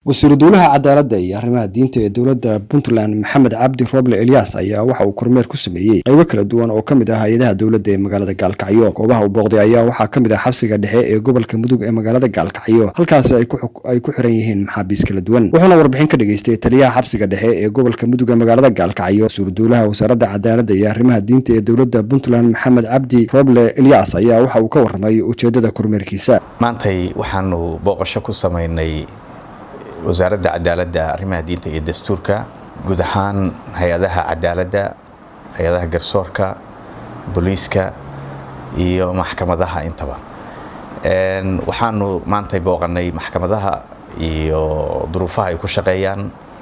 wasiiru dowlaha cadaaladda iyo arrimaha diinta ee dowladda puntland maxamed cabdi roble elyaas ayaa waxa uu kormeer ku sameeyey qaybo kala duwan oo ka mid ah hay-adaha dowladda ee magaalada gaalkacyo goobaha uu booqday ayaa waxaa ka mid ah xabsiga dhexe ee gobolka mudug ee magaalada gaalkacyo halkaasi ay ku xiran yihiin maxaabiis kala duwan wuxuuna warbixin ka dhageystay taliyaha xabsiga dhexe ee gobolka mudug ee magaalada gaalkacyo wasiiru dowlaha wasaaradda cadaaladda iyo arrimaha diinta ee dowladda puntland maxamed cabdi roble elyaas ayaa waxa uu ka warramay ujeedada kormeerkiisa maantay waxaanu booqasho ku samaynay wasaaradda cadaaladda arrimaha diinta iyo dastuurka guud ahaan hay-adaha cadaaladda hay-adaha garsoorka booliiska iyo maxkamadaha intaba waxaanu maantay booqanay maxkamadaha iyo duruufaha ay ku shaqeeyaan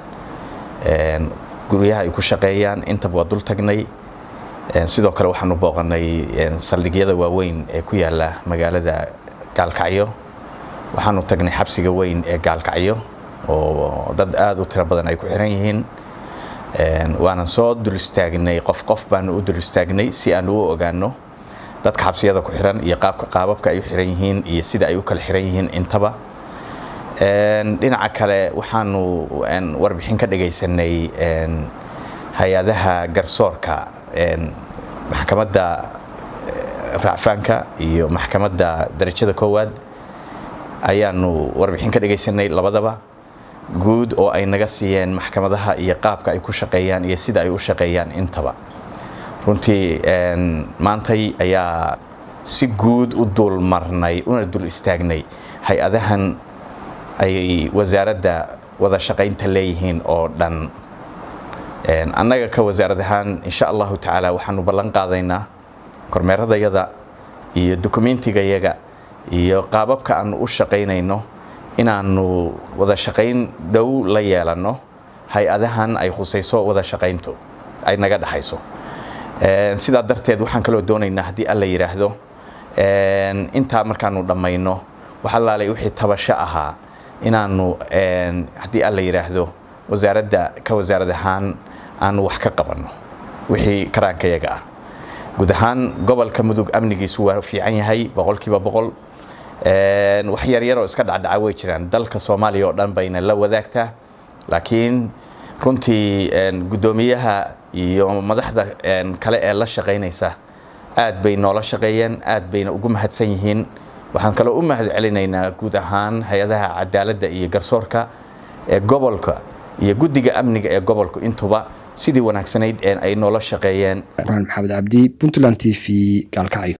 guryaha ay ku shaqeeyaan intaba waa dul tagnay sidoo kale waxaanu booqanay saldhigyada waaweyn ee ku yaala magaalada gaalkacyo waxaanu tagnay xabsiga weyn ee gaalkacyo oo dad aada u tiro badan ay ku xiran yihiin waanan soo dul istaagnay qof qof baanu u dul istaagnay si aanu u ogaano dadka xabsiyada ku xiran iyo qaabka qaababka ay u xiran yihiin iyo sida ay u kala xiran yihiin intaba dhinaca kale waxaanu warbixin ka dhagaysanay hay-adaha garsoorka maxkamadda raacfaanka iyo maxkamadda darajada koowaad ayaanu warbixin ka dhagaysanay labadaba guud oo ay naga siiyeen maxkamadaha iyo qaabka ay ku shaqeeyaan iyo sida ay u shaqeeyaan intaba runtii maantay ayaa si guud u dul marnay una dul istaagnay hay-adahan ay wasaaradda wada shaqaynta leeyihiin oo dhan annaga ka wasaarad ahaan insha allahu tacaala waxaanu ballan qaadaynaa kormeeradayada iyo dokumentigayaga iyo qaababka aanu u shaqaynayno inaanu wada shaqayn dhow la yeelanno hay-adahan ay khusayso wada shaqayntu ay naga dhexayso sidaa darteed waxaan kaloo doonaynaa haddii alla yidhaahdo intaa markaanu dhammayno waxalaalay wixii tabasho ahaa inaanu haddii alla yidhaahdo wasaaradda ka wasaarad ahaan aanu wax ka qabanno wixii karaankayaga ah guud ahaan gobolka mudug amnigiisu waa fiican yahay boqolkiiba boqol wax yaryaroo iska dhacdhaca way jiraan dalka soomaaliya oo dhan bayna la wadaagtaa laakiin runtii guddoomiyaha iyo madaxda kale ee la shaqaynaysa aad bay noola shaqeeyeen aad bayna ugu mahadsan yihiin waxaan kaloo u mahad celinaynaa guud ahaan hay-adaha cadaaladda iyo garsoorka ee gobolka iyo guddiga amniga ee gobolku intuba sidii wanaagsanayd ay noola shaqeeyeen burhaan maxamed cabdi puntland t v gaalkacyo